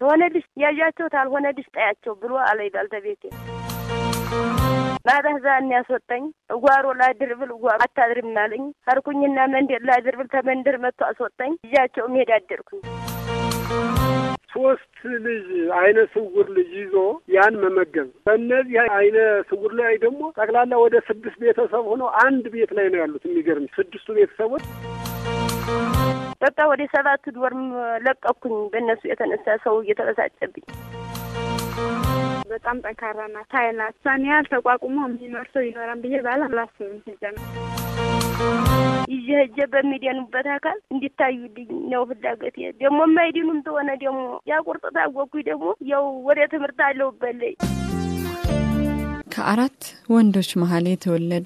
ሆነልሽ ያዣቸው ታልሆነልሽ ጠያቸው ብሎ አለኝ ባልተቤቴ። ማታ ዛን ያስወጣኝ እጓሮ ላድር ብል እጓሮ አታድርም አለኝ። ሀርኩኝና መንደር ላድር ብል ተመንደር መጥቶ አስወጣኝ። እጃቸው መሄድ አደርኩኝ። ሶስት ልጅ አይነ ስውር ልጅ ይዞ ያን መመገብ። በእነዚህ አይነ ስውር ላይ ደግሞ ጠቅላላ ወደ ስድስት ቤተሰብ ሆነው አንድ ቤት ላይ ነው ያሉት። የሚገርም ስድስቱ ቤተሰቦች በቃ ወደ ሰባት ዶርም ለቀኩኝ። በእነሱ የተነሳ ሰው እየተበሳጨብኝ በጣም ጠንካራ ናት፣ ኃይል ናት። እሷን ያህል ተቋቁሞ የሚኖር ሰው ይኖራል ብዬ ባላ አላስብም። ሲጀምር ይዤ ሄጄ በሚድኑበት አካል እንዲታዩልኝ ነው ፍላጎቴ። ደግሞ የማይድኑም ተሆነ ደግሞ ያቁርጥ ታወኩኝ ደግሞ ያው ወደ ትምህርት አለሁበት። ከአራት ወንዶች መሀል የተወለዱ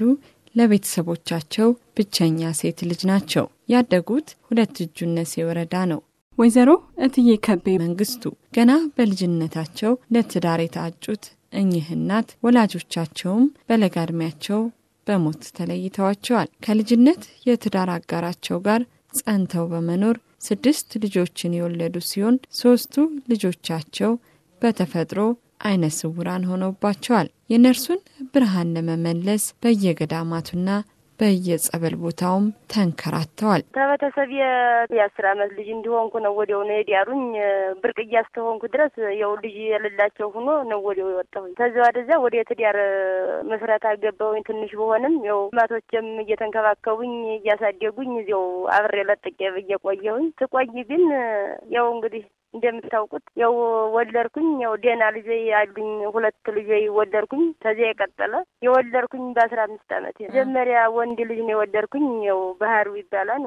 ለቤተሰቦቻቸው ብቸኛ ሴት ልጅ ናቸው። ያደጉት ሁለት እጁነሴ ወረዳ ነው። ወይዘሮ እትዬ ከቤ መንግስቱ ገና በልጅነታቸው ለትዳር የታጩት እኚህ እናት ወላጆቻቸውም በለጋ ዕድሜያቸው በሞት ተለይተዋቸዋል። ከልጅነት የትዳር አጋራቸው ጋር ጸንተው በመኖር ስድስት ልጆችን የወለዱ ሲሆን ሶስቱ ልጆቻቸው በተፈጥሮ አይነ ስውራን ሆነውባቸዋል። የነርሱን ብርሃን ለመመለስ በየገዳማቱና በየጸበል ቦታውም ተንከራተዋል። ከቤተሰብ የአስር አመት ልጅ እንዲሆንኩ ነው ወዲያው ነው የዲያሩኝ። ብርቅዬ እስከሆንኩ ድረስ ያው ልጅ የሌላቸው ሆኖ ነው ወዲያው የወጣሁኝ። ከዚያ ወደዚያ ወደ ትዳር መስራት አገባሁኝ። ትንሽ በሆንም ያው ማቶችም እየተንከባከቡኝ እያሳደጉኝ እዚያው አብሬ ለጥቄ እየቆየሁኝ ትቆይ ግን ያው እንግዲህ እንደምታውቁት ያው ወለድኩኝ። ያው ደህና ልጆ አሉኝ፣ ሁለት ልጆ ወለድኩኝ። ከዚያ የቀጠለ የወለድኩኝ በአስራ አምስት አመት መጀመሪያ ወንድ ልጅ ነው የወለድኩኝ። ያው ባህሩ ይባላል።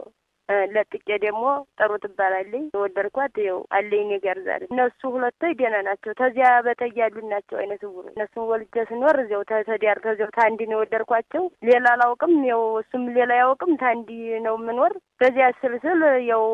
ለጥቄ ደግሞ ጥሩ ትባላለች። የወለድኳት ያው አለኝ እኔ ጋር ዛሬ። እነሱ ሁለቶች ደህና ናቸው። ተዚያ በተይ ያሉ ናቸው አይነ ስውር። እነሱን ወልጄ ስኖር እዚያው ተዳር ተዚያው ታንዲ ነው የወለድኳቸው። ሌላ አላውቅም። ያው እሱም ሌላ ያውቅም። ታንዲ ነው የምኖር። በዚያ ስልስል ያው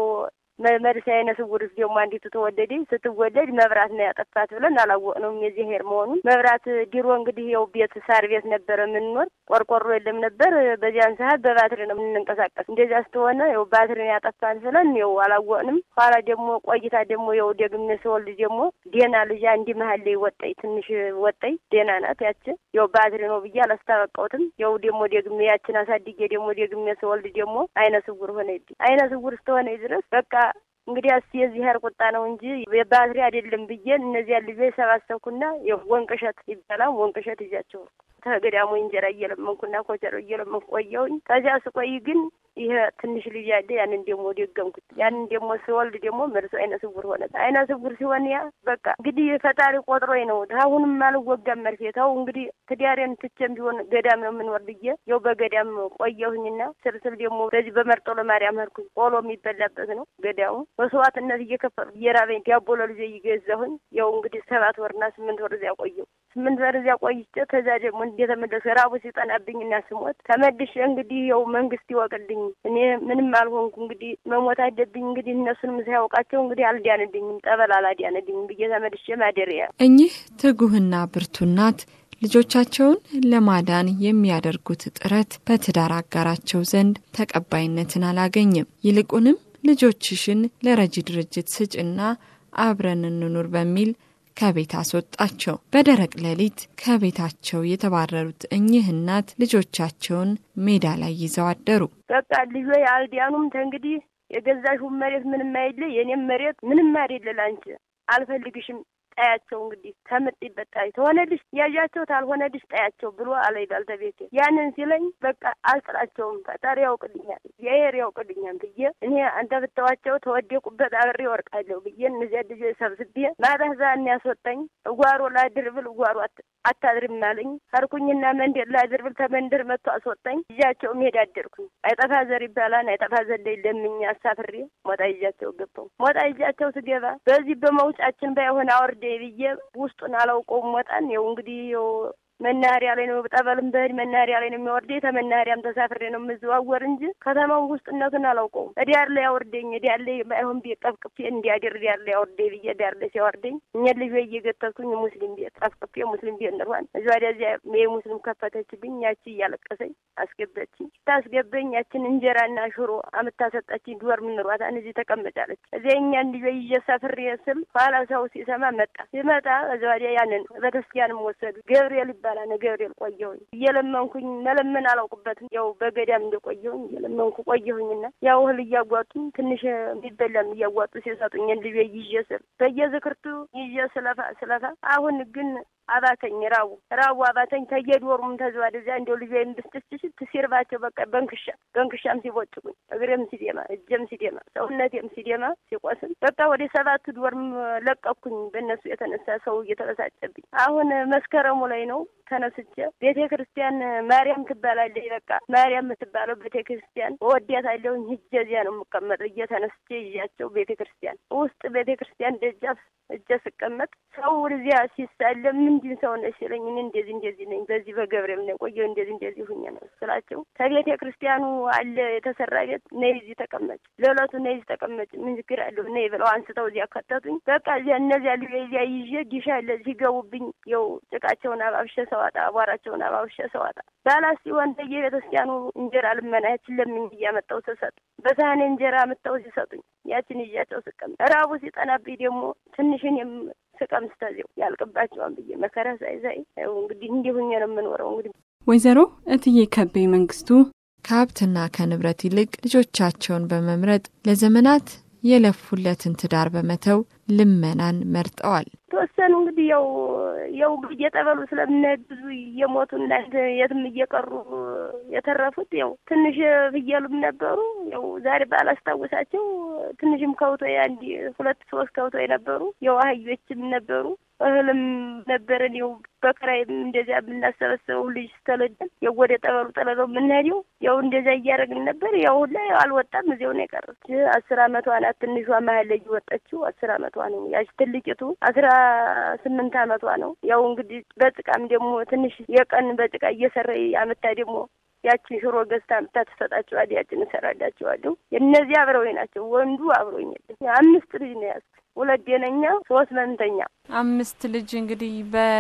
መርሳ አይነ ስውርስ ደግሞ አንዲቱ ተወለደ። ስትወለድ መብራት ነው ያጠፋት ብለን አላወቅነውም የዚህ ሄር መሆኑን። መብራት ድሮ እንግዲህ ያው ቤት ሳር ቤት ነበረ የምንኖር፣ ቆርቆሮ የለም ነበር። በዚያን ሰዓት በባትሪ ነው የምንንቀሳቀስ። እንደዚያ ስትሆነ ያው ባትሪ ነው ያጠፋት ብለን ያው አላወቅንም። ኋላ ደግሞ ቆይታ ደግሞ ያው ደግሜ ስወልድ ደግሞ ዴና ልጅ አንዲ መሀል ላይ ወጣኝ፣ ትንሽ ወጣኝ። ዴና ናት ያች። ያው ባትሪ ነው ብዬ አላስታወቀውትም። ያው ደግሞ ደግሜ ያችን አሳድጌ ደግሞ ደግሜ ስወልድ ደግሞ አይነ ስውር ሆነ። አይነ ስውር ስትሆነ ድረስ በቃ እንግዲህ አስ የዚህ ሀር ቁጣ ነው እንጂ የባትሪ አይደለም ብዬ እነዚያ ልጆች ሰባሰብኩና ወንቅሸት ይባላል ወንቅሸት ይዣቸው ተገዳሙ እንጀራ እየለመንኩና ኮቸሮ እየለመንኩ ቆየሁኝ። ከዚያ ስቆይ ግን ይሄ ትንሽ ልጅ ያለ ያንን ደግሞ ደገምኩት። ያንን ደግሞ ስወልድ ደግሞ መልሶ አይነ ስውር ሆነ። አይነ ስውር ሲሆን ያ በቃ እንግዲህ ፈጣሪ ቆጥሮኝ ነው። አሁንም አልወጋም መርፌ ተው እንግዲህ ትዳሬን ትቼም ቢሆን ገዳም ነው የምንወር ብዬ ያው በገዳም ቆየሁኝና ስርስል ደግሞ በዚህ በመርጦ ለማርያም ሄድኩኝ። ቆሎ የሚበላበት ነው ገዳሙ። መስዋዕትነት እየከፈሉ እየራበኝ ዳቦ ለልጄ እየገዛሁኝ ያው እንግዲህ ሰባት ወርና ስምንት ወር እዚያ ቆየሁ። ስምንት ወር እዚያ ቆይቼ ከዚያ ደግሞ እንደተመለሱ ራቡ ሲጠናብኝ እና ስሞት ተመልሼ እንግዲህ ያው መንግስት ይወቅልኝ እኔ ምንም አልሆንኩ እንግዲህ መሞት አለብኝ እንግዲህ እነሱንም ሳያውቃቸው እንግዲህ አልዳንልኝም ጠበል አላዳንልኝም ብዬ ተመልሼ ማደሪያ እኚህ ትጉህና ብርቱ እናት ልጆቻቸውን ለማዳን የሚያደርጉት ጥረት በትዳር አጋራቸው ዘንድ ተቀባይነትን አላገኝም። ይልቁንም ልጆችሽን ለረጂ ድርጅት ስጭና አብረን እንኑር በሚል ከቤት አስወጣቸው። በደረቅ ሌሊት ከቤታቸው የተባረሩት እኚህ እናት ልጆቻቸውን ሜዳ ላይ ይዘው አደሩ። በቃ ልጆች አልዲያኑም ተንግዲህ የገዛሽውን መሬት ምንም አይደለ፣ የኔም መሬት ምንም አይደለ፣ ላንቺ አልፈልግሽም ጠያቸው እንግዲህ ከምጥ ይበጣል ተሆነልሽ ያዣቸው ታልሆነልሽ ጠያቸው ብሎ አለኝ ባልተቤቴ። ያንን ሲለኝ በቃ አልጥላቸውም፣ ፈጣሪ ያውቅልኛል፣ እግዚአብሔር ያውቅልኛል ብዬ እኔ አንተ ብተዋቸው ተወደቁበት አብሬ ወርቃለሁ ብዬ እነዚያ ልጆች ሰብስቤ ማታ ዛን ያስወጣኝ እጓሮ ላድር ብል እጓሮ አታድርም አለኝ። ሀርኩኝና መንደር ላድር ብል ተመንደር መጥቶ አስወጣኝ። ይዣቸው መሄድ አደርኩኝ። አይጠፋ ዘር ይባላል። አይጠፋ ዘር ላይ ለምኝ አሳፍሬ ሞጣ ይዣቸው ገባሁ። ሞጣ ይዣቸው ስገባ በዚህ በመውጫችን ባይሆን አወርደ ብዬ ውስጡን አላውቀውም። ሞጣን ይኸው እንግዲህ ይኸው መናኸሪያ ላይ ነው ጠበልም በህድ መናኸሪያ ላይ ነው የሚያወርደኝ። ተመናኸሪያም ተሳፍሬ ነው የምዘዋወር እንጂ ከተማው ውስጥነቱን አላውቀውም። ዲያር ላይ ያወርደኝ ዲያር ላይ ባይሆን ቤት ጠፍቅፌ እንዲያድር ዲያር ላይ ያወርደኝ ብዬ ዲያር ላይ ሲያወርደኝ እኛ ልጅ እየገተትኩኝ ሙስሊም ቤት ጠፍቅፌ ሙስሊም ቤት እንርኋን እዚ ወዲያዚያ የሙስሊም ከፈተችብኝ። ያቺ እያለቀሰኝ አስገበችኝ። ታስገበኝ ያችን እንጀራና ሽሮ አምታሰጠችኝ። ዶር ምንሯታን እዚህ ተቀመጫለች። እዚያ እኛን ልጅ ይዤ ሰፍሬ ስል ኋላ ሰው ሲሰማ መጣ ሲመጣ እዚ ወዲያ ያንን ቤተክርስቲያንም ወሰዱ። ገብርኤል ይባላል ገብርኤል ቆየሁኝ እየለመንኩኝ መለመን አላውቅበትም። ያው በገዳም እንደቆየሁኝ እየለመንኩ ቆየሁኝና ያው እህል እያጓጡኝ ትንሽ የሚበላም እያጓጡ ሲሰጡኝ ልጅ ይዤ ስል በየዝክርቱ ይዤ ስለፋ ስለፋ አሁን ግን አባተኝ ራቡ ራቡ አባተኝ ተየዶሩም ተዘዋ ደዚያ እንዲያው ልጅ ወይም ብስትስችት ሲርባቸው በቃ በንክሻ በንክሻም ሲቦጭቁኝ እግሬም ሲዴማ እጀም ሲዴማ ሰውነቴም ሲዴማ ሲቆስል በቃ ወደ ሰባት ዶርም ለቀኩኝ። በእነሱ የተነሳ ሰው እየተበሳጨብኝ አሁን መስከረሙ ላይ ነው ተነስቼ ቤተ ክርስቲያን ማርያም ትባላለች። በቃ ማርያም የምትባለው ቤተ ክርስቲያን እወዳታለሁኝ። ሂጄ እዚያ ነው የምቀመጥ እየተነስቼ ይዣቸው ቤተ ክርስቲያን ውስጥ ቤተ ክርስቲያን ደጃፍ እጀ ስቀመጥ ሰው እዚያ ሲሳለም ምንድን ሰው ነሽ ሲለኝ እኔ እንደዚህ እንደዚህ ነኝ በዚህ በገብርኤል ነው ቆየሁ እንደዚህ እንደዚህ ሁኜ ነው ስላቸው ከቤተ ክርስቲያኑ አለ የተሰራ ቤት ነይ እዚህ ተቀመጭ፣ ለዕለቱ ነይ እዚህ ተቀመጭ፣ ምን ችግር አለው ነይ ብለው አንስተው እዚያ ከተቱኝ። በቃ እዚያ እነዚያ ልዩ እዚያ ይዤ ጊሻ አለ ሲገቡብኝ የው ጭቃቸውን አባብሸ ሰዋጣ አቧራቸውን አባብሸ ሰዋጣ ባላስ ሲሆን በየቤተ ክርስቲያኑ እንጀራ ልመና ያችን ለምኝ እያመጣው ስሰጥ በሳህኔ እንጀራ ምጠው ሲሰጡኝ ያችን ይዣቸው ስቀም ራቡ ሲጠናብኝ ደግሞ ትንሽን ስቀምስ ተዚው ያልቅባቸዋን ብዬ መከራ ሳይሳይ እንግዲህ እንዲህ ሁኜ ነው የምኖረው። እንግዲህ ወይዘሮ እትዬ ከቤ መንግስቱ ከሀብትና ከንብረት ይልቅ ልጆቻቸውን በመምረጥ ለዘመናት የለፉለትን ትዳር በመተው ልመናን መርጠዋል። ተወሰኑ እንግዲህ ያው ያው እየጠበሉ ስለምንሄድ ብዙ እየሞቱ እና የትም እየቀሩ የተረፉት ያው ትንሽ ፍየሉም ነበሩ። ያው ዛሬ ባላስታውሳቸው ትንሽም ከውቶ አንድ ሁለት ሶስት ከውቶ የነበሩ ያው አህዮችም ነበሩ። እህልም ነበረን። ያው በክራይም እንደዚያ የምናሰበስበው ልጅ ስተለደን ያው ወደ ጠበሉ ጠለለው የምንሄደው ያው እንደዚያ እያደረግን ነበር። ያው ሁላ አልወጣም፣ እዚያው ነው የቀረች። አስር አመቷ ናት ትንሿ መሀል ላይ ወጣችው። አስር አመቷ ነው። ያች ትልቂቱ አስራ ስምንት አመቷ ነው። ያው እንግዲህ በጭቃም ደግሞ ትንሽ የቀን በጭቃ እየሰራ አመታ ደግሞ ያችን ሽሮ ገዝታ አምጥታ ትሰጣቸዋል። ያችን እሰራላቸዋለሁ። እነዚህ አብረውኝ ናቸው። ወንዱ አብሮኝ የለም። አምስት ልጅ ነው ያዝኩት። ሁለት ዴነኛ፣ ሶስት መንተኛ። አምስት ልጅ እንግዲህ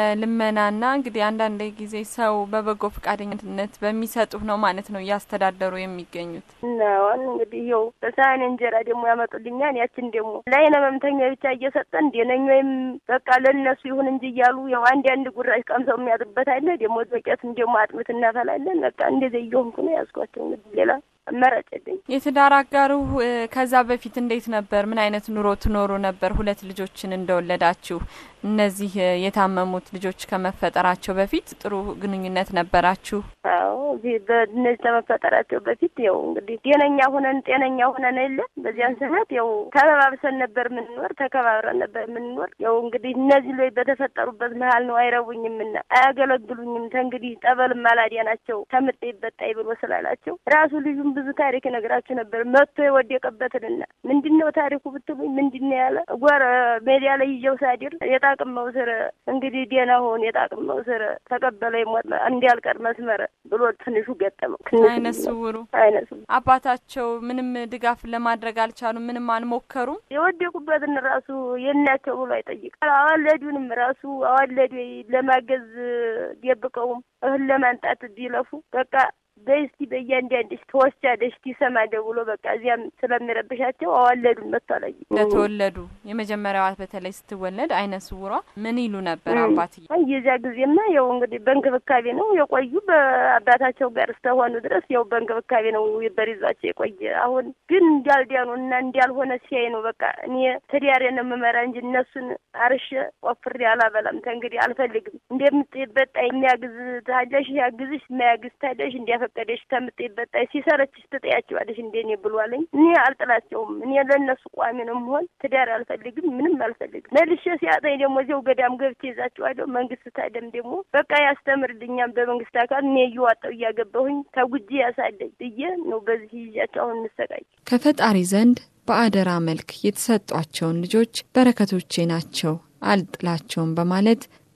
በልመናና እንግዲህ አንዳንድ ጊዜ ሰው በበጎ ፈቃደኝነት በሚሰጡህ ነው ማለት ነው እያስተዳደሩ የሚገኙት ነውን። እንግዲህ ይኸው በሳህን እንጀራ ደግሞ ያመጡልኛል። ያችን ደግሞ ለአይነ መምተኛ ብቻ እየሰጠን ዴነኛ ወይም በቃ ለእነሱ ይሁን እንጂ እያሉ ያው አንድ አንድ ጉራሽ ቀምሰው የሚያጥሩበት አለ። ደግሞ ዶቄትም ደግሞ አጥምት እናፈላለን። በቃ እንደዚህ እየሆንኩ ነው ያዝኳቸው። እንግዲህ ሌላ አማራጭ የለኝ። የትዳር አጋሩ ከዛ በፊት እንዴት ነበር? ምን አይነት ኑሮ ትኖሩ ነበር? ሁለት ልጆችን እንደወለዳችሁ እነዚህ የታመሙት ልጆች ከመፈጠራቸው በፊት ጥሩ ግንኙነት ነበራችሁ? አዎ፣ በእነዚህ ከመፈጠራቸው በፊት ያው እንግዲህ ጤነኛ ሆነን ጤነኛ ሆነን የለ በዚያን ሰዓት ያው ተባብሰን ነበር የምንኖር፣ ተከባብረን ነበር የምንኖር። ያው እንግዲህ እነዚህ ላይ በተፈጠሩበት መሀል ነው አይረቡኝምና አያገለግሉኝም። ተንግዲህ ጠበልም አላዲያ ናቸው ተምጤ ይበጣይ ብሎ ስላላቸው ራሱ ልዩም ብዙ ታሪክ ነግራችሁ ነበር። መጥቶ የወደቀበትንና ምንድን ነው ታሪኩ ብትሉኝ ምንድን ነው ያለ ጓር ሜዲያ ላይ ይዤው ሳዲር የጣቅም መውስር እንግዲህ ዴና ሆን የጣቅም መውስር ተቀበለ ሞት እንዲያልቀር መስመር ብሎ ትንሹ ገጠመው። አይነ ስውሩ አይነ ስውሩ አባታቸው ምንም ድጋፍ ለማድረግ አልቻሉም። ምንም አልሞከሩም። የወደቁበትን ራሱ የናቸው ብሎ አይጠይቅ አዋለዱንም ራሱ አዋለዱ ለማገዝ ደብቀውም እህል ለማንጣት ቢለፉ በቃ በስቲ በእያንዳንድሽ ተወስጃለሽ ትሰማለህ ብሎ በቃ እዚያም ስለሚረብሻቸው አዋለዱን መጥቶ አላየ ለተወለዱ የመጀመሪያዋ በተለይ ስትወለድ አይነ ስውሯ ምን ይሉ ነበር አባትዬ? የዚያ ጊዜማ ያው እንግዲህ በእንክብካቤ ነው የቆዩ በአባታቸው ጋር እስከሆኑ ድረስ ያው በእንክብካቤ ነው በሪዟቸው የቆየ። አሁን ግን እንዳልዲያኑ እና እንዳልሆነ ሲያይ ነው በቃ እኔ ትዳሬ ነው የምመራ እንጂ እነሱን አርሼ ቆፍሬ አላበላም። ተንግዲህ አልፈልግም። እንደምትበጣ የሚያግዝ ታለሽ ያግዝሽ፣ የማያግዝ ታለሽ እንዲያፈ ፈቀደሽ ከምትበጣይ ሲሰረችሽ ትጠያቸዋለሽ እንደኔ ብሏለኝ። እኔ አልጥላቸውም። እኔ ለእነሱ ቋሚ ነው መሆን ትዳር አልፈልግም፣ ምንም አልፈልግም። መልሼ ሲያጠኝ ደግሞ እዚያው ገዳም ገብቼ ይዛቸዋለሁ። መንግስት ታደም ደግሞ በቃ ያስተምርልኛም በመንግስት አካል እኔ እየዋጣው እያገባሁኝ ተጉጂ ያሳደኝ ብዬ ነው በዚህ ይዣቸው አሁን እንሰቃይ ከፈጣሪ ዘንድ በአደራ መልክ የተሰጧቸውን ልጆች በረከቶቼ ናቸው አልጥላቸውም በማለት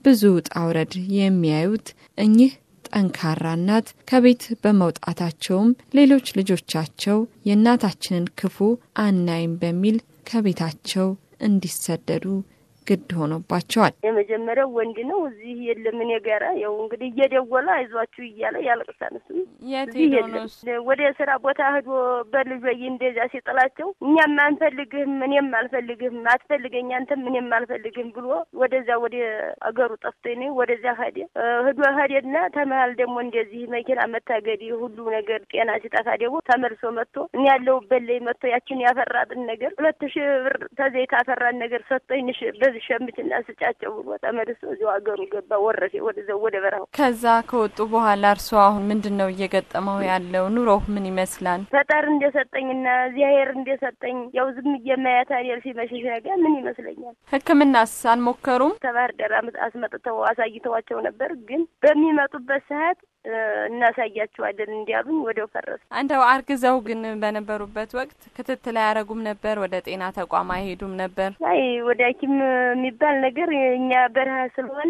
ብዙ ውጣ ውረድ የሚያዩት እኚህ ጠንካራ እናት ከቤት በመውጣታቸውም ሌሎች ልጆቻቸው የእናታችንን ክፉ አናይም በሚል ከቤታቸው እንዲሰደዱ ግድ ሆኖባቸዋል። የመጀመሪያው ወንድ ነው። እዚህ የለም እኔ ጋራ ያው እንግዲህ እየደወለ አይዟችሁ እያለ ያለቅሳል። እሱ የት እዚህ ሄዶ የለም። ነው እሱ? ወደ ስራ ቦታ ሄዶ በልጆዬ እንደዚያ ሲጥላቸው እኛም አንፈልግህም፣ እኔም አልፈልግህም፣ አትፈልገኝ አንተም እኔም አልፈልግህም ብሎ ወደዚያ ወደ አገሩ ጠፍቶ ነ ወደዚያ ሄደ እ ሄዶ ሄደና ተመሀል ደግሞ እንደዚህ መኪና መታገድ ሁሉ ነገር ጤና ሲጠፋ ደግሞ ተመልሶ መጥቶ እኔ ያለሁበት ላይ መጥቶ ያችን ያፈራጥን ነገር ሁለት ሺህ ብር ተዘይት አፈራን ነገር ሰጥቶኝ ንሽ በዚህ ሸምትና ስጫቸው ብሎ ተመልሶ እዚያው አገሩ ገባ። ወረሴ ወደዚያው ወደ በረሃው ከዛ ከወጡ በኋላ እርስዎ አሁን ምንድን ነው እየገጠመው ያለው? ኑሮው ምን ይመስላል? ፈጣር እንደሰጠኝና እግዚአብሔር እንደሰጠኝ ያው ዝም እየማያት አይደል ሲመሽሽ ነገር ምን ይመስለኛል። ሕክምናስ አልሞከሩም? ከባህር ዳር አመ- አስመጥተው አሳይተዋቸው ነበር። ግን በሚመጡበት ሰዓት እ እናሳያቸዋለን እንዲያሉኝ ወዲያው ፈረሱ። እንደው አርግዘው ግን በነበሩበት ወቅት ክትትል አያረጉም ነበር? ወደ ጤና ተቋም አይሄዱም ነበር? አይ ወደ ሐኪም የሚባል ነገር እኛ በረሃ ስለሆነ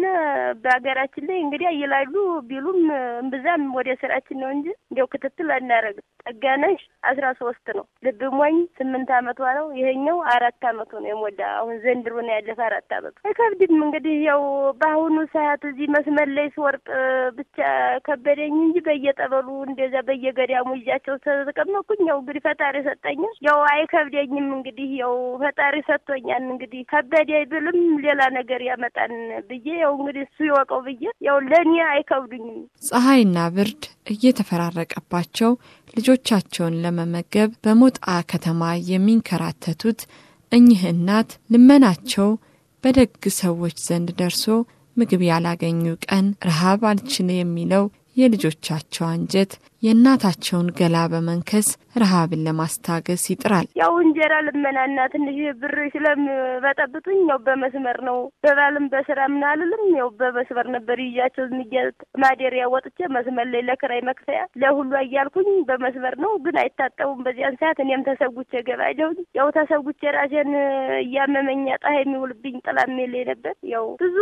በሀገራችን ላይ እንግዲህ ይላሉ ቢሉም እምብዛም ወደ ስራችን ነው እንጂ እንዲያው ክትትል አናረግም። ጠጋነሽ አስራ ሶስት ነው። ልብ ሞኝ ስምንት አመቷ ነው። ይሄኛው አራት አመቱ ነው የሞላ አሁን ዘንድሮ ነው ያለፈ አራት አመቱ። አይከብድም እንግዲህ ያው በአሁኑ ሰዓት እዚህ መስመር ላይ ስወርቅ ብቻ ከበደኝ እንጂ በየጠበሉ እንደዛ በየገዳሙ ይዣቸው ተቀመጥኩኝ። ያው እንግዲህ ፈጣሪ ሰጠኛል። ያው አይከብደኝም እንግዲህ ያው ፈጣሪ ሰጥቶኛል። እንግዲህ ከበደ ብልም ሌላ ነገር ያመጣን ብዬ ያው እንግዲህ እሱ ይወቀው ብዬ ያው ለእኔ አይከብዱኝም። ፀሐይና ብርድ እየተፈራረቀባቸው ልጆቻቸውን ለመመገብ በሞጣ ከተማ የሚንከራተቱት እኚህ እናት ልመናቸው በደግ ሰዎች ዘንድ ደርሶ ምግብ ያላገኙ ቀን ረሃብ አልችል የሚለው የልጆቻቸው አንጀት የእናታቸውን ገላ በመንከስ ረሃብን ለማስታገስ ይጥራል። ያው እንጀራ ልመናና ትንሽ ብር ስለምበጠብጡኝ ያው በመስመር ነው። በባልም በስራ ምን አልልም። ያው በመስመር ነበር ይዣቸው ዝምያ ማደሪያ ወጥቼ መስመር ላይ ለክራይ መክፈያ ለሁሉ እያልኩኝ በመስመር ነው። ግን አይታጠቡም በዚያን ሰዓት። እኔም ተሰጉቼ ገባለሁኝ። ያው ተሰጉቼ ራሴን እያመመኝ ፀሐይ የሚውልብኝ ጥላም የለኝ ነበር። ያው ብዙ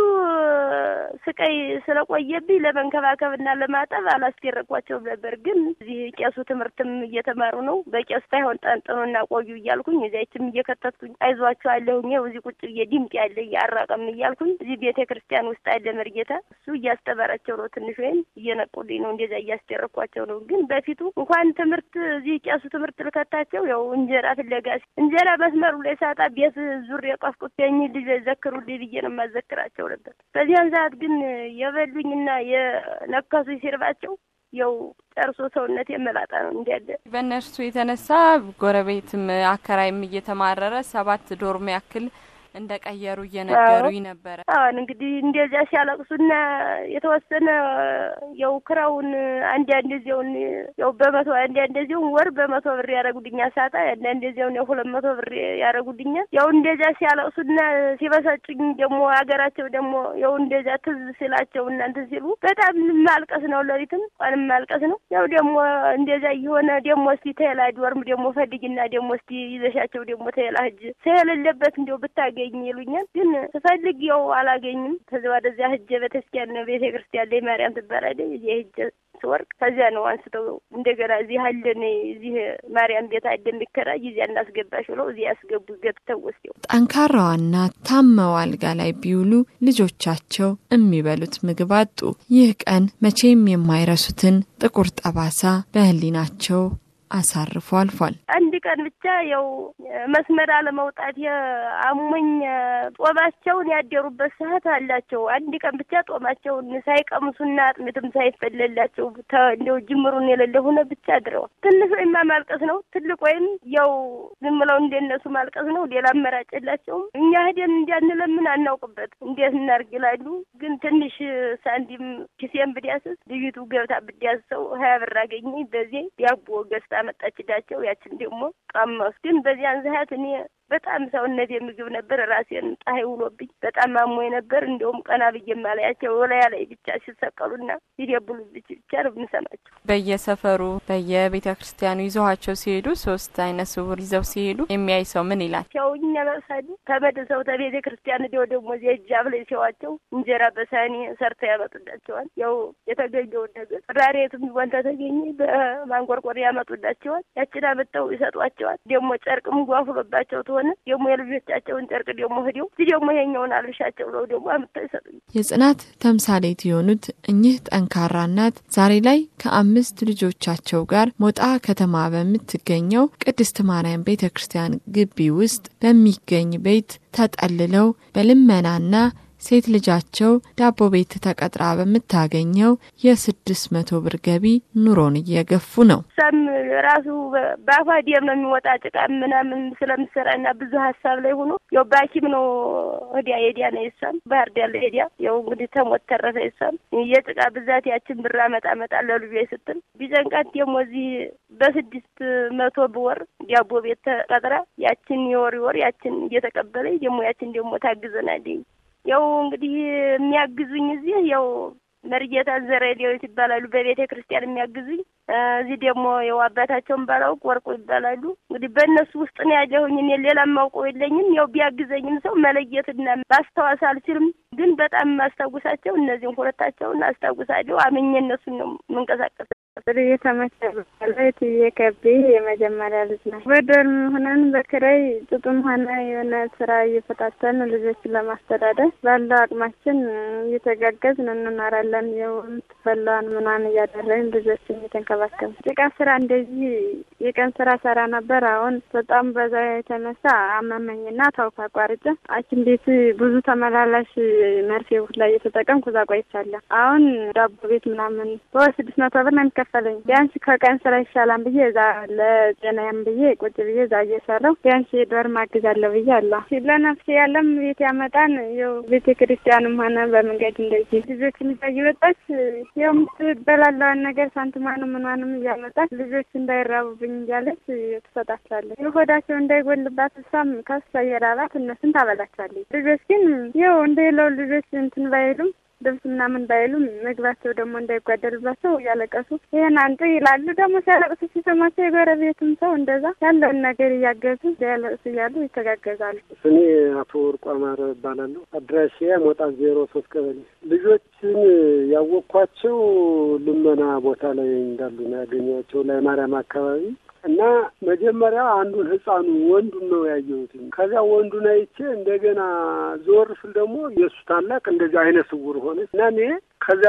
ስቃይ ስለቆየብኝ ለመንከባከብና ለማጠብ አላስደረግኳቸውም ነበር። ግን እዚህ ቄሱ ትምህርትም እየተማሩ ነው። በቄሱ ሳይሆን ጠንጥኑና ቆዩ እያልኩኝ እዚያችም እየከተትኩኝ አይዟቸው አለሁኝ። ይኸው እዚህ ቁጭ ብዬ ድምፅ ያለ እያራቀም እያልኩኝ እዚህ ቤተ ክርስቲያን ውስጥ አለ መርጌታ፣ እሱ እያስተማራቸው ነው። ትንሽ ወይም እየነቁልኝ ነው። እንደዚያ እያስደረግኳቸው ነው። ግን በፊቱ እንኳን ትምህርት እዚህ ቄሱ ትምህርት ልከታቸው ያው እንጀራ ፍለጋ እንጀራ መስመሩ ላይ ሳጣ ቤት ዙር የቆፍቁኝ ልጅ ዘክሩልኝ ብዬ ነው የማዘክራቸው ነበር። በዚያን ሰዓት ግን የበሉኝና የነከሱኝ ሲርባቸው ያው ጨርሶ ሰውነት የመላጣ ነው እንዲያለ በእነርሱ የተነሳ ጎረቤትም አከራይም እየተማረረ ሰባት ዶርም ያክል እንደ ቀየሩ እየነገሩኝ ነበረ። አሁን እንግዲህ እንደዚያ ሲያለቅሱና የተወሰነ ያው ክራውን አንድ አንደዚያውን ያው በመቶ አንድ አንደዚያውን ወር በመቶ ብር ያደረጉልኛል። ሳጣ አንድ አንደዚያውን ያው ሁለት መቶ ብር ያደረጉልኛል። ያው እንደዚያ ሲያለቅሱና ሲበሳጩኝ ደግሞ ሀገራቸው ደግሞ ያው እንደዚያ ትዝ ሲላቸው እናንተ ሲሉ በጣም ማልቀስ ነው። ሌሊትም ቀንም ማልቀስ ነው። ያው ደግሞ እንደዚያ እየሆነ ደግሞ እስቲ ተላ ዶርም ደግሞ ፈልጊና ደግሞ እስቲ ይዘሻቸው ደግሞ ተላ ህጅ ስለሌለበት እንዲያው ብታገኝ ይሉኛል። ግን ስፈልግ ያው አላገኝም። ከዚ ወደዚያ ህጀ ቤተክርስቲያን ቤተ ክርስቲያን ላይ ማርያም ትባላለች። እዚህ ህጀ ስወርቅ ከዚያ ነው አንስተው እንደገና እዚህ አለን እዚህ ማርያም ቤት አለ የሚከራይ እዚያ እናስገባሽ ብለው እዚህ ያስገቡ ገብተው ወስደው ጠንካራዋ እናት ታመው አልጋ ላይ ቢውሉ ልጆቻቸው የሚበሉት ምግብ አጡ። ይህ ቀን መቼም የማይረሱትን ጥቁር ጠባሳ በህሊናቸው አሳርፎ አልፏል። አንድ ቀን ብቻ ያው መስመር አለመውጣት የአሞኝ ጦማቸውን ያደሩበት ሰዓት አላቸው። አንድ ቀን ብቻ ጦማቸውን ሳይቀምሱና አጥሚትም ሳይፈለላቸው እንደው ጅምሩን የሌለ ሆነ ብቻ አድረዋል። ትንሽ ወይም ማልቀስ ነው፣ ትልቅ ወይም ያው ዝም ብለው እንደነሱ ማልቀስ ነው። ሌላ አማራጭ የላቸውም። እኛ ሄደን እንዲያንለምን አናውቅበት እንዴት እናርግ ይላሉ። ግን ትንሽ ሳንቲም ኪሴን ብዳስስ ልዩቱ ገብታ ብዳስሰው ሀያ ብር አገኘኝ። በዚህ ዳቦ ገዝታ መጣችላቸው። ያችን ደግሞ ቀመሱ። ግን በዚያን ሰዓት እኔ በጣም ሰውነት የምግብ ነበር። ራሴን ፀሐይ ውሎብኝ በጣም አሞኝ ነበር። እንዲሁም ቀና ብዬ ማላያቸው ወላያ ላይ ብቻ ሲሰቀሉና ሲደብሉ ብቻ ነው የምንሰማቸው። በየሰፈሩ በየቤተ ክርስቲያኑ ይዘኋቸው ሲሄዱ ሶስት አይነ ስውር ይዘው ሲሄዱ የሚያይ ሰው ምን ይላል? ያው እኛ መሳዲ ተመልሰው ተቤተ ክርስቲያን ዲው ደግሞ እዚያ እጃፍ ላይ ሲዋቸው እንጀራ በሳኒ ሰርተው ያመጡላቸዋል። ያው የተገኘውን ነገር ራሬትም ቢሆን ተተገኘ በማንቆርቆር ያመጡላቸዋል። ያችን አመጣው ይሰጧቸዋል። ደግሞ ጨርቅም ጓፍሎባቸው ተሆነ ደግሞ የልጆቻቸውን ጨርቅ ደግሞ ሂደው እዚህ ደግሞ ይሄኛውን አልብሻቸው ብለው ደግሞ አምጥተው ይሰጡኝ። የጽናት ተምሳሌት የሆኑት እኚህ ጠንካራ እናት ዛሬ ላይ ከአምስት ልጆቻቸው ጋር ሞጣ ከተማ በምትገኘው ቅድስት ማርያም ቤተ ክርስቲያን ግቢ ውስጥ በሚገኝ ቤት ተጠልለው በልመናና ሴት ልጃቸው ዳቦ ቤት ተቀጥራ በምታገኘው የስድስት መቶ ብር ገቢ ኑሮን እየገፉ ነው። እሷም ራሱ በአፏ ደም ነው የሚወጣ ጭቃ ምናምን ስለምሰራና ብዙ ሀሳብ ላይ ሆኖ ያው በሐኪም ነው ወዲያ ሄዲያ ነው የሷም ባህር ዳር ሄዲያ ያው እንግዲህ ተሞት ተረፈ የሷም የጭቃ ብዛት ያችን ብር አመጣ መጣ ለልጇ ስትል ቢጨንቃት ደግሞ እዚህ በስድስት መቶ ብወር ዳቦ ቤት ተቀጥራ ያችን የወር ወር ያችን እየተቀበለኝ ደግሞ ያችን ደግሞ ታግዘናለኝ። ያው እንግዲህ የሚያግዙኝ እዚህ ያው መርጌታ ዘረዴዎች ይባላሉ። በቤተ ክርስቲያን የሚያግዙኝ እዚህ ደግሞ ያው አባታቸውን ባላውቅ ወርቁ ይባላሉ። እንግዲህ በእነሱ ውስጥ ነው ያለሁኝ። እኔ ሌላ የማውቀው የለኝም። ያው ቢያግዘኝም ሰው መለየትና ማስታወስ አልችልም። ግን በጣም የማስታውሳቸው እነዚህን ሁለታቸውን አስታውሳለሁ። አምኜ እነሱን ነው የምንቀሳቀስ። የተመቸ ላይ ትዬ ከቤ የመጀመሪያ ልጅ ነው። በዶርም ሆነን በክራይ ጥጡም ሆነ የሆነ ስራ እየፈታተን ልጆችን ለማስተዳደር ባለው አቅማችን እየተጋገዝን እንኖራለን። የምትበላዋን ምናምን እያደረግን ልጆችን እየተንከባከብ ጭቃ ስራ እንደዚህ የቀን ስራ ሰራ ነበር። አሁን በጣም በዛ የተነሳ አመመኝና ታውኩ አቋርጬ ሐኪም ቤት ብዙ ተመላላሽ መርፌ ላይ እየተጠቀምኩ እዛ ቆይቻለሁ። አሁን ዳቦ ቤት ምናምን በወር ስድስት መቶ ብር ነው የሚከፈለኝ። ቢያንስ ከቀን ስራ ይሻላል ብዬ እዛ ለጤናዬም ብዬ ቁጭ ብዬ እዛ እየሰራሁ ቢያንስ ዶር ማግዛለሁ ብዬ አለ ለነፍሴ ያለም ቤት ያመጣን ያው ቤተ ክርስቲያንም ሆነ በመንገድ እንደዚህ ልጆችን ይዛ እየወጣች ያው የምትበላለዋን ነገር ሳንትማንም ምኗንም እያመጣች ልጆች እንዳይራቡብኝ እያለች ትሰጣቸዋለች። የሆዳቸው እንዳይጎልባት እሷም ከሷ እየራባት እነሱን ታበላቸዋለች። ልጆች ግን ያው እንደሌለው ልጆች እንትን ባይሉም ልብስ ምናምን ባይሉም ምግባቸው ደግሞ እንዳይጓደልባቸው እያለቀሱ ይህን አንጡ ይላሉ። ደግሞ ሲያለቅሱ ሲሰማቸው የጎረቤትም ሰው እንደዛ ያለውን ነገር እያገዙ ያለቅሱ እያሉ ይተጋገዛሉ። ስሜ አቶ ወርቁ አማረ እባላለሁ። አድራሻ ሞጣ ዜሮ ሶስት ቀበሌ። ልጆችን ያወቅኳቸው ልመና ቦታ ላይ እንዳሉ ነው ያገኘኋቸው ላይ ማርያም አካባቢ እና መጀመሪያ አንዱን ህፃኑ ወንዱን ነው ያየሁት። ከዚያ ወንዱን አይቼ እንደገና ዞር ስል ደግሞ የእሱ ታላቅ እንደዚህ አይነ ስውር ሆነ እና እኔ ከዚያ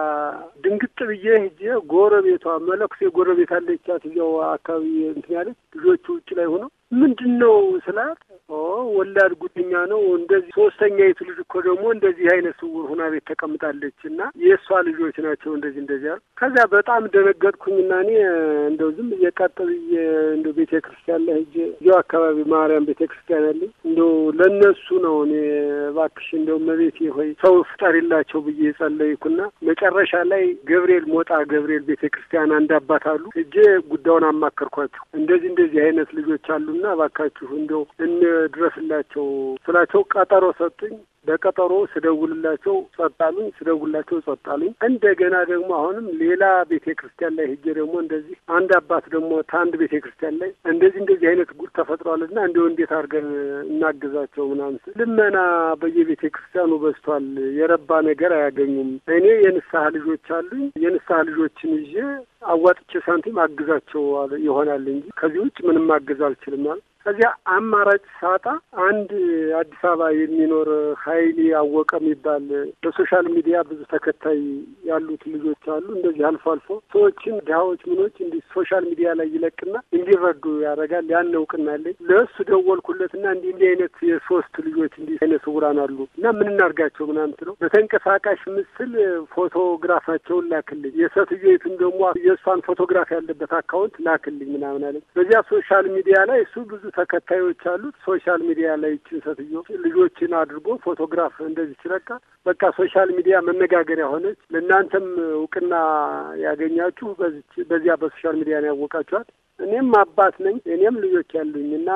ድንግጥ ብዬ ሂጄ ጎረቤቷ መለኩሴ ጎረቤት አለቻት እዚያው አካባቢ እንትን ያለች ልጆቹ ውጭ ላይ ሆነው ምንድን ነው ስላት ወላድ ጉደኛ ነው እንደዚህ ሶስተኛይቱ ልጅ እኮ ደግሞ እንደዚህ አይነት ስውር ሁና ቤት ተቀምጣለች እና የእሷ ልጆች ናቸው እንደዚህ እንደዚህ ያሉ። ከዚያ በጣም ደነገጥኩኝና እኔ እንደው ዝም ብዬ ቀጥ ብዬ እንደው ቤተ ክርስቲያን ላይ ሂጄ እዚያው አካባቢ ማርያም ቤተ ክርስቲያን ያለኝ እንደው ለእነሱ ነው እኔ እባክሽ እንደው መቤቴ ሆይ ሰው ፍጠሪላቸው ብዬ የጸለይኩና መጨረሻ ላይ ገብርኤል ሞጣ ገብርኤል ቤተ ክርስቲያን አንድ አባት አሉ። ሂጄ ጉዳዩን አማከርኳቸው። እንደዚህ እንደዚህ አይነት ልጆች አሉና እባካችሁ እንደው እንድረስላቸው ስላቸው ቀጠሮ ሰጡኝ። በቀጠሮ ስደውልላቸው ጸጥ አሉኝ። ስደውልላቸው ጸጥ አሉኝ። እንደገና ደግሞ አሁንም ሌላ ቤተ ክርስቲያን ላይ ሄጄ ደግሞ እንደዚህ አንድ አባት ደግሞ ከአንድ ቤተ ክርስቲያን ላይ እንደዚህ እንደዚህ አይነት ጉድ ተፈጥሯልና እንዲሁ እንዴት አድርገን እናግዛቸው ምናምን ስል ልመና በየቤተ ክርስቲያኑ በዝቷል። የረባ ነገር አያገኙም። እኔ የንስሐ ልጆች አሉኝ። የንስሐ ልጆችን ይዤ አዋጥቼ ሳንቲም አግዛቸው ይሆናል እንጂ ከዚህ ውጭ ምንም ማገዝ አልችልም ማለት ከዚያ አማራጭ ሳጣ አንድ አዲስ አበባ የሚኖር ሀይሌ አወቀ የሚባል በሶሻል ሚዲያ ብዙ ተከታይ ያሉት ልጆች አሉ። እንደዚህ አልፎ አልፎ ሰዎችን ድሀዎች ምኖች እንዲህ ሶሻል ሚዲያ ላይ ይለቅና እንዲረዱ ያደርጋል። ያን እውቅና አለኝ። ለእሱ ደወልኩለትና እንዲህ እንዲህ አይነት የሶስት ልጆች እንዲህ አይነት ስውራን አሉ እና ምን እናድርጋቸው ምናምን ስለው በተንቀሳቃሽ ምስል ፎቶግራፋቸውን ላክልኝ፣ የሴትዮይቱን ደግሞ የእሷን ፎቶግራፍ ያለበት አካውንት ላክልኝ ምናምን አለኝ። በዚያ ሶሻል ሚዲያ ላይ እሱ ብዙ ተከታዮች አሉት። ሶሻል ሚዲያ ላይ ይችን ሴትዮ ልጆችን አድርጎ ፎቶግራፍ እንደዚህ ሲለቃ በቃ ሶሻል ሚዲያ መነጋገሪያ ሆነች። ለእናንተም እውቅና ያገኛችሁ በዚች በዚያ በሶሻል ሚዲያ ነው ያወቃችኋት። እኔም አባት ነኝ። እኔም ልጆች ያሉኝ እና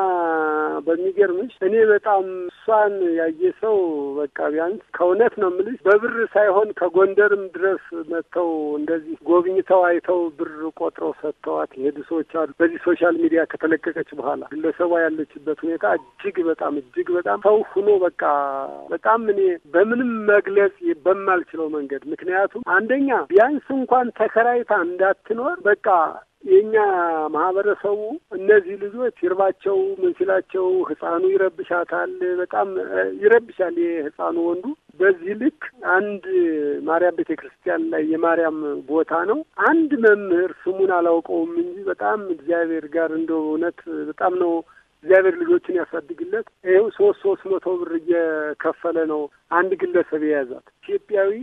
በሚገርምሽ እኔ በጣም እሷን ያየ ሰው በቃ ቢያንስ ከእውነት ነው የምልሽ በብር ሳይሆን ከጎንደርም ድረስ መጥተው እንደዚህ ጎብኝተው አይተው ብር ቆጥረው ሰጥተዋት የሄዱ ሰዎች አሉ። በዚህ ሶሻል ሚዲያ ከተለቀቀች በኋላ ግለሰቧ ያለችበት ሁኔታ እጅግ በጣም እጅግ በጣም ሰው ሁኖ በቃ በጣም እኔ በምንም መግለጽ በማልችለው መንገድ ምክንያቱም አንደኛ ቢያንስ እንኳን ተከራይታ እንዳትኖር በቃ የእኛ ማህበረሰቡ እነዚህ ልጆች ይርባቸው ምን ሲላቸው ህፃኑ ይረብሻታል፣ በጣም ይረብሻል የህፃኑ ወንዱ። በዚህ ልክ አንድ ማርያም ቤተ ክርስቲያን ላይ የማርያም ቦታ ነው። አንድ መምህር ስሙን አላውቀውም እንጂ በጣም እግዚአብሔር ጋር እንደው እውነት በጣም ነው እግዚአብሔር ልጆችን ያሳድግለት። ይኸው ሶስት ሶስት መቶ ብር እየከፈለ ነው አንድ ግለሰብ የያዛት። ኢትዮጵያዊ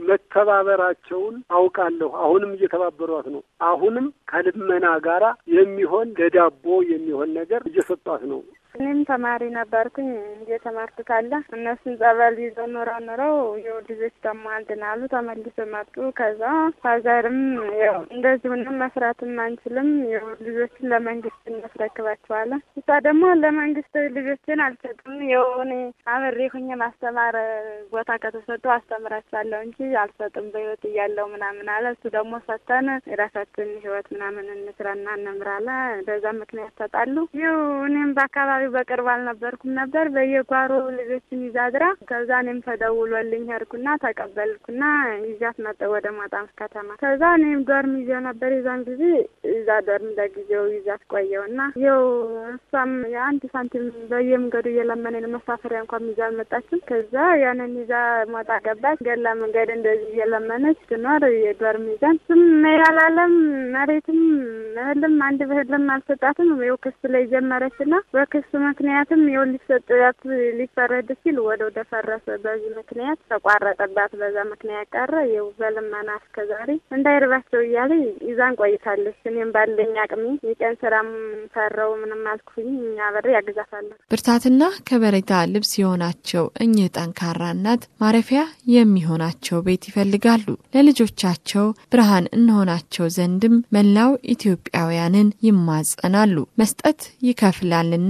መተባበራቸውን አውቃለሁ። አሁንም እየተባበሯት ነው። አሁንም ከልመና ጋራ የሚሆን ለዳቦ የሚሆን ነገር እየሰጧት ነው። እኔም ተማሪ ነበርኩኝ እየተማርኩ ካለ እነሱን ጸበል ይዘው ኖረው ኖረው የው ልጆች ደግሞ አልድናሉ ተመልሰው መጡ። ከዛ ፋዘርም ያው እንደዚህ ሁንም መስራትም አንችልም የው ልጆችን ለመንግስት እናስረክባቸዋለን። እሷ ደግሞ ለመንግስት ልጆችን አልሰጥም የው እኔ አብሬ ሁኜ ማስተማር ቦታ ከተሰጡ አስተምራቸዋለሁ እንጂ አልሰጥም በህይወት እያለው ምናምን አለ። እሱ ደግሞ ሰተን የራሳችን ህይወት ምናምን እንስራና እንምራለ። በዛ ምክንያት ተጣሉ። ይው እኔም በአካባቢ በቅርብ አልነበርኩም ነበር። በየጓሮ ልጆችን ይዛ አድራ ከዛ እኔም ተደውሎልኝ ሄድኩና ተቀበልኩና ይዣት መጠ ወደ ሞጣም ከተማ። ከዛ እኔም ዶርም ይዤው ነበር የዛን ጊዜ እዛ ዶርም ለጊዜው ይዛት ቆየውና ይኸው እሷም የአንድ ሳንቲም በየመንገዱ እየለመነ መሳፈሪያ እንኳን ይዛ አልመጣችም። ከዛ ያንን ይዛ ሞጣ ገባች። ገላ መንገድ እንደዚህ እየለመነች ትኖር የዶርም ይዛን ስም ያላለም መሬትም እህልም አንድ ብህልም አልሰጣትም። ይኸው ክስ ላይ ጀመረችና በክስ ምክንያትም ይኸው ሊሰጥላት ሊፈረድ ሲል ወደ ወደ ፈረሰ። በዚህ ምክንያት ተቋረጠባት። በዛ ምክንያት ቀረ። ይኸው በልመና እስከ ዛሬ እንዳይርባቸው እያለ ይዛን ቆይታለች። እኔም ባለኝ አቅሜ የቀን ስራም ሰራው ምንም አልኩኝ እኛ በር ያግዛታለሁ። ብርታትና ከበሬታ ልብስ የሆናቸው እኚህ ጠንካራ እናት ማረፊያ የሚሆናቸው ቤት ይፈልጋሉ። ለልጆቻቸው ብርሃን እንሆናቸው ዘንድም መላው ኢትዮጵያውያንን ይማጸናሉ። መስጠት ይከፍላልና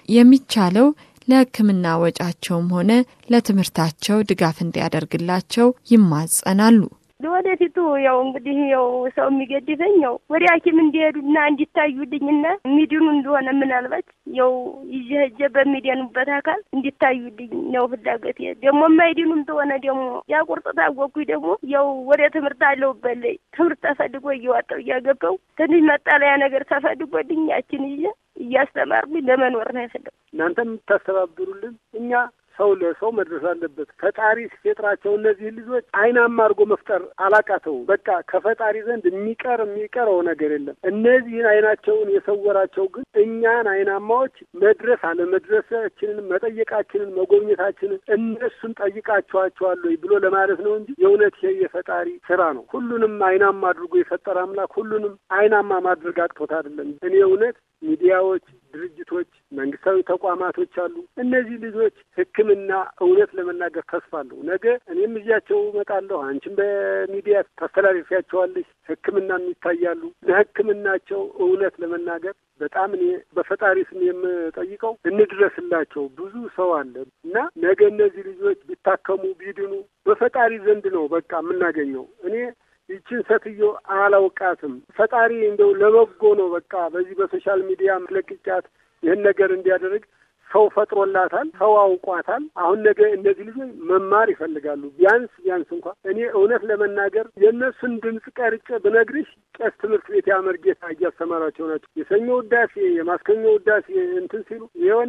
የሚቻለው ለሕክምና ወጫቸውም ሆነ ለትምህርታቸው ድጋፍ እንዲያደርግላቸው ይማጸናሉ። ወደፊቱ ያው እንግዲህ ያው ሰው የሚገድፈኝ ያው ወደ ሐኪም እንዲሄዱና እንዲታዩልኝና የሚድኑ እንደሆነ ምናልባት ያው ይዤ ሄጄ በሚድኑበት አካል እንዲታዩልኝ ነው ፍላጎት። ደግሞ የማይድኑም ተሆነ ደግሞ ያቁርጥ ታወቅኩኝ ደግሞ ያው ወደ ትምህርት አለሁበት ላይ ትምህርት ተፈልጎ እየዋጣሁ እያገባሁ ትንሽ መጠለያ ነገር ተፈልጎልኝ ያችን ይዤ እያስተማርኩኝ ለመኖር ነው የፈለኩት። እናንተ የምታስተባብሩልን እኛ ሰው ለሰው መድረስ አለበት። ፈጣሪ ሲፈጥራቸው እነዚህ ልጆች አይናማ አድርጎ መፍጠር አላቃተው። በቃ ከፈጣሪ ዘንድ የሚቀር የሚቀረው ነገር የለም። እነዚህን አይናቸውን የሰወራቸው ግን እኛን አይናማዎች መድረስ አለመድረሳችንን፣ መጠየቃችንን፣ መጎብኘታችንን እነሱን ጠይቃቸዋቸዋል ወይ ብሎ ለማለት ነው እንጂ የእውነት ይሄ የፈጣሪ ስራ ነው። ሁሉንም አይናማ አድርጎ የፈጠረ አምላክ ሁሉንም አይናማ ማድረግ አቅቶት አይደለም። እኔ እውነት ሚዲያዎች፣ ድርጅቶች፣ መንግስታዊ ተቋማቶች አሉ። እነዚህ ልጆች ሕክምና እውነት ለመናገር ተስፋ አለሁ። ነገ እኔም እዚያቸው እመጣለሁ፣ አንቺም በሚዲያ ታስተላልፊያቸዋለሽ። ሕክምናም ይታያሉ። ለሕክምናቸው እውነት ለመናገር በጣም እኔ በፈጣሪ ስም የምጠይቀው እንድረስላቸው። ብዙ ሰው አለ እና ነገ እነዚህ ልጆች ቢታከሙ ቢድኑ በፈጣሪ ዘንድ ነው በቃ የምናገኘው እኔ ይችን ሴትዮ አላውቃትም። ፈጣሪ እንደው ለበጎ ነው በቃ በዚህ በሶሻል ሚዲያ ለቅጫት ይህን ነገር እንዲያደርግ ሰው ፈጥሮላታል። ሰው አውቋታል። አሁን ነገ እነዚህ ልጆች መማር ይፈልጋሉ። ቢያንስ ቢያንስ እንኳ እኔ እውነት ለመናገር የእነሱን ድምፅ ቀርጬ ብነግርሽ ቄስ ትምህርት ቤት ያመርጌታ እያስተማራቸው ናቸው። የሰኞ ውዳሴ የማስከኞ ውዳሴ እንትን ሲሉ የሆነ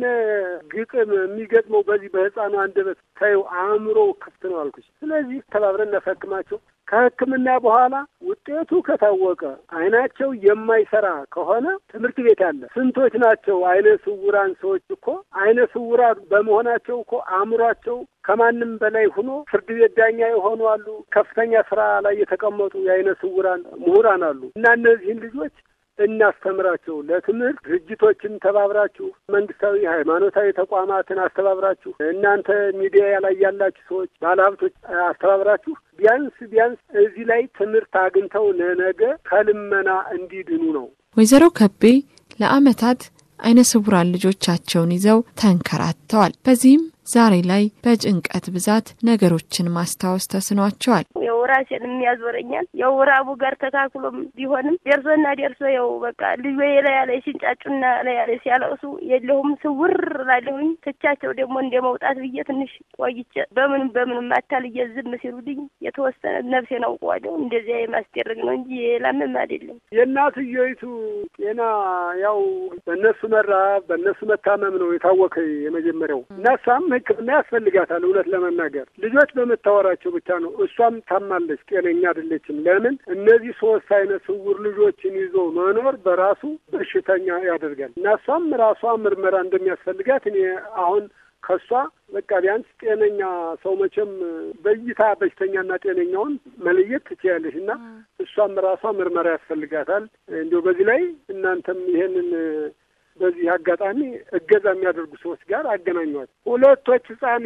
ግጥም የሚገጥመው በዚህ በህፃኑ አንደበት ታዩ አእምሮ ክፍት ነው አልኩሽ። ስለዚህ ተባብረን እናሳክማቸው። ከሕክምና በኋላ ውጤቱ ከታወቀ አይናቸው የማይሰራ ከሆነ ትምህርት ቤት አለ። ስንቶች ናቸው አይነ ስውራን ሰዎች እኮ አይነ ስውራን በመሆናቸው እኮ አእምሯቸው ከማንም በላይ ሆኖ ፍርድ ቤት ዳኛ የሆኑ አሉ። ከፍተኛ ስራ ላይ የተቀመጡ የአይነ ስውራን ምሁራን አሉ እና እነዚህን ልጆች እናስተምራቸው። ለትምህርት ድርጅቶችን ተባብራችሁ፣ መንግስታዊ ሃይማኖታዊ ተቋማትን አስተባብራችሁ፣ እናንተ ሚዲያ ላይ ያላችሁ ሰዎች፣ ባለሀብቶች አስተባብራችሁ ቢያንስ ቢያንስ እዚህ ላይ ትምህርት አግኝተው ለነገ ከልመና እንዲድኑ ነው። ወይዘሮ ከቤ ለዓመታት አይነ ስውራን ልጆቻቸውን ይዘው ተንከራተዋል። በዚህም ዛሬ ላይ በጭንቀት ብዛት ነገሮችን ማስታወስ ተስኗቸዋል። ያው ራሴን የሚያዞረኛል ያው ራቡ ጋር ተካክሎም ቢሆንም ደርሶና ደርሶ ያው በቃ ልጆ የላያ ላይ ሲንጫጩና ላያ ላይ ሲያለቅሱ የለሁም ስውር ላለሁኝ ትቻቸው ደግሞ እንደ መውጣት ብዬ ትንሽ ቆይቼ በምንም በምንም አታልዬ ዝም ሲሉልኝ የተወሰነ ነፍሴን አውቀዋለሁ። እንደዚያ የማስደረግ ነው እንጂ ሌላምንም አይደለም። የእናትየይቱ ጤና ያው በእነሱ መራብ በእነሱ መታመም ነው የታወቀ የመጀመሪያው እና እሷም ሕክምና ያስፈልጋታል። እውነት ለመናገር ልጆች በመታወራቸው ብቻ ነው። እሷም ታማለች፣ ጤነኛ አይደለችም። ለምን እነዚህ ሶስት አይነት ስውር ልጆችን ይዞ መኖር በራሱ በሽተኛ ያደርጋል እና እሷም ራሷ ምርመራ እንደሚያስፈልጋት እኔ አሁን ከእሷ በቃ ቢያንስ ጤነኛ ሰው መቼም በእይታ በሽተኛና ጤነኛውን መለየት ትችያለሽ እና እሷም ራሷ ምርመራ ያስፈልጋታል። እንዲሁ በዚህ ላይ እናንተም ይሄንን በዚህ አጋጣሚ እገዛ የሚያደርጉ ሰዎች ጋር አገናኟት። ሁለቶች ህጻን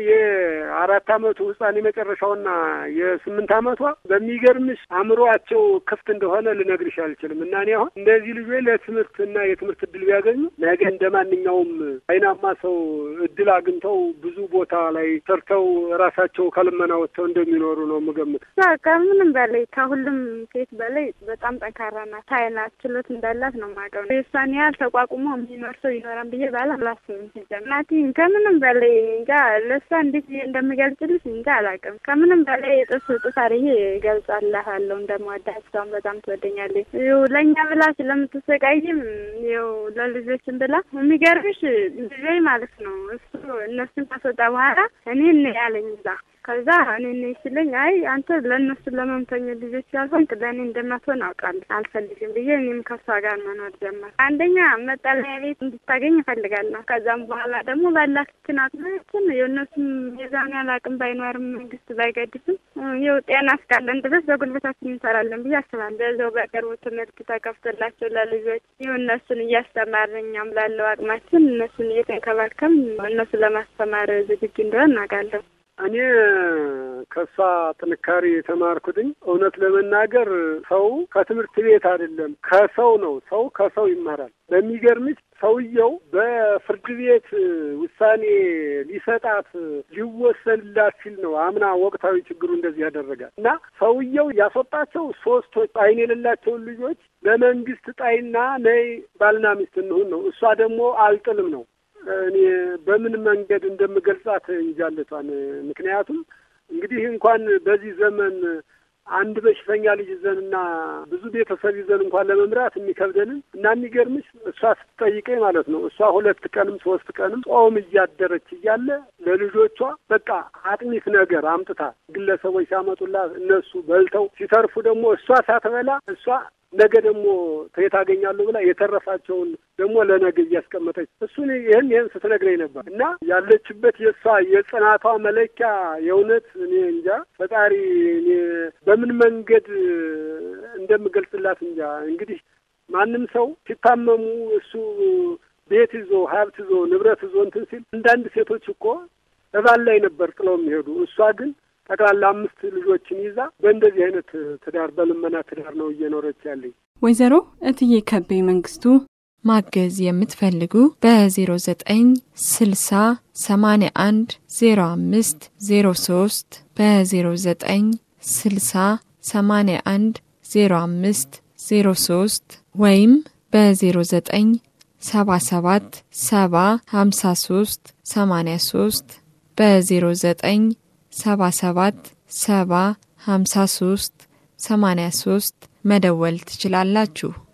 የአራት አመቱ ህጻን የመጨረሻውና የስምንት አመቷ በሚገርምሽ አእምሮአቸው ክፍት እንደሆነ ልነግርሽ አልችልም። እና እኔ አሁን እንደዚህ ልጆች ለትምህርት እና የትምህርት እድል ቢያገኙ ነገ እንደ ማንኛውም አይናማ ሰው እድል አግኝተው ብዙ ቦታ ላይ ሰርተው ራሳቸው ከልመና ወጥተው እንደሚኖሩ ነው የምገምት። ከምንም በላይ ከሁሉም ሴት በላይ በጣም ጠንካራ ናት። ታይናት ችሎት እንዳላት ነው የማውቀው። የእሷን ያህል ተቋቁሞ የሚኖር ሰው ይኖራል ብዬ ባላ አላስብም። ሲጀምር ናቲ ከምንም በላይ እንጃ ለእሷ እንዴት ብዬ እንደምገልጽልሽ እንጃ አላውቅም። ከምንም በላይ እጥፍ እጥፍ አድርጌ እገልጻላታለሁ እንደምወዳት። እሷን በጣም ትወደኛለች። ይኸው ለእኛ ብላ ስለምትሰቃይም ይኸው ለልጆችን ብላ የሚገርምሽ ልጆች ማለት ነው እሱ እነሱን ካስወጣ በኋላ እኔ ያለኝ እዛ ከዛ እኔ ነኝ ሲለኝ አይ አንተ ለእነሱ ለመምተኛ ልጆች ያልሆንክ ለእኔ እንደማትሆን አውቃለሁ አልፈልግም ብዬ እኔም ከሷ ጋር መኖር ጀመር። አንደኛ መጠለያ ቤት እንድታገኝ እፈልጋለሁ። ከዛም በኋላ ደግሞ ባላችን አቅማችን የእነሱም የዛን ያህል አቅም ባይኖርም መንግስት ባይገድፍም ይኸው ጤና እስካለን ድረስ በጉልበታችን እንሰራለን ብዬ አስባለሁ። በዛው በቅርቡ ትምህርት ተከፍቶላቸው ለልጆች ይኸው እነሱን እያስተማርን እኛም ላለው አቅማችን እነሱን እየተንከባከም እነሱ ለማስተማር ዝግጁ እንደሆን እናውቃለሁ። እኔ ከእሷ ጥንካሬ የተማርኩትኝ እውነት ለመናገር ሰው ከትምህርት ቤት አይደለም ከሰው ነው። ሰው ከሰው ይማራል። በሚገርምሽ ሰውየው በፍርድ ቤት ውሳኔ ሊሰጣት ሊወሰንላት ሲል ነው አምና ወቅታዊ ችግሩ እንደዚህ ያደረጋል እና ሰውየው ያስወጣቸው ሶስቶች አይን የሌላቸውን ልጆች ለመንግስት ጣይና ነይ ባልና ሚስት እንሁን ነው። እሷ ደግሞ አልጥልም ነው እኔ በምን መንገድ እንደምገልጻት እንጃለቷን። ምክንያቱም እንግዲህ እንኳን በዚህ ዘመን አንድ በሽተኛ ልጅ ይዘንና ብዙ ቤተሰብ ይዘን እንኳን ለመምራት የሚከብደንን እና የሚገርምሽ እሷ ስትጠይቀኝ ማለት ነው እሷ ሁለት ቀንም ሶስት ቀንም ጾም እያደረች እያለ ለልጆቿ በቃ አጥሚት ነገር አምጥታ ግለሰቦች ሲያመጡላት እነሱ በልተው ሲተርፉ ደግሞ እሷ ሳትበላ እሷ ነገ ደግሞ ከየት አገኛለሁ ብላ የተረፋቸውን ደግሞ ለነገ እያስቀመጠች እሱን ይህን ይህን ስትነግረኝ ነበር እና ያለችበት የእሷ የጽናቷ መለኪያ የእውነት እኔ እንጃ ፈጣሪ እኔ በምን መንገድ እንደምገልጽላት እንጃ። እንግዲህ ማንም ሰው ሲታመሙ እሱ ቤት ይዞ ሀብት ይዞ ንብረት ይዞ እንትን ሲል አንዳንድ ሴቶች እኮ እባል ላይ ነበር ጥለው የሚሄዱ እሷ ግን ጠቅላላ አምስት ልጆችን ይዛ በእንደዚህ አይነት ትዳር በልመና ትዳር ነው እየኖረች ያለኝ። ወይዘሮ እትዬ ከቤ መንግስቱ ማገዝ የምትፈልጉ በ09 60 81 05 03 በ09 60 81 05 03 ወይም በ09 77 70 53 83 በ09 77 70 53 83 መደወል ትችላላችሁ።